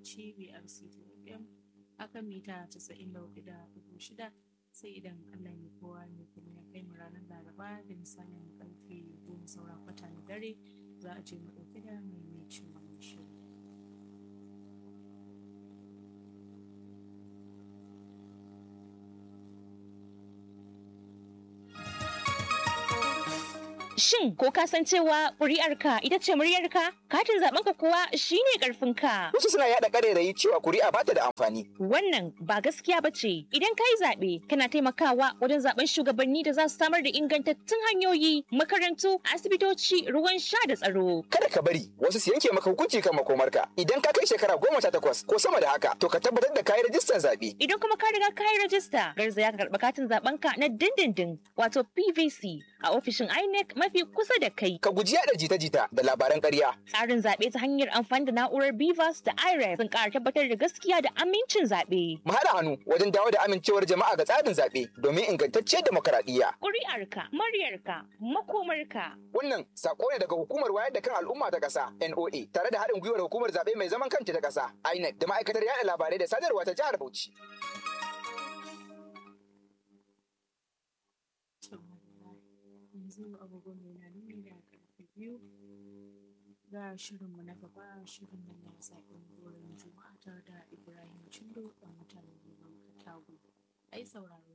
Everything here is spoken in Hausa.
Bauchi BRC FM akan mita 94.6 sai idan Allah ya kowa ne kuma ya kai mu ranar Laraba da misalin karfe goma saura kwata na dare za a je mu ɗauki da maimacin wannan shirin. Shin ko ka san cewa ƙuri'arka ita ce muryarka? Katin zaɓenka kuwa shine ƙarfinka. Wasu suna yaɗa ƙarairayi cewa kuri'a ba ta da amfani. Wannan ba gaskiya ba ce. Idan ka yi zaɓe, kana taimakawa wajen zaɓen shugabanni da za su samar da ingantattun hanyoyi, makarantu, asibitoci, ruwan sha da tsaro. Kada ka bari wasu su yanke maka hukunci kan makomarka. Idan ka kai shekara goma sha takwas ko sama da haka, to ka tabbatar da kayi rajistar zaɓe. Idan kuma ka riga ka yi rajista, garzaya ka karɓi katin zaɓenka na dindindin, wato PVC, a ofishin INEC mafi kusa da kai. Ka guji yaɗa jita-jita da labaran ƙarya. Tsarin zaɓe ta hanyar amfani da na'urar BVAS da IREF sun ƙara tabbatar da gaskiya da amincin zaɓe. Mu haɗa hannu wajen dawo da amincewar jama'a ga tsarin zaɓe domin ingantacciyar demokaradiyya. Ƙuri'arka, muryarka, makomarka. Wannan sako ne daga hukumar wayar da kan al'umma ta ƙasa NOA tare da haɗin gwiwar hukumar zaɓe mai zaman kanta ta ƙasa INEC da ma'aikatar yaɗa labarai da sadarwa ta jihar Bauchi. yanzu agogon yana nuni da karfe biyu ga shirinmu na gaba shirin nan na zaɓen goron juma'a tare da ibrahim cindo a mutanen neman katago ai sauraro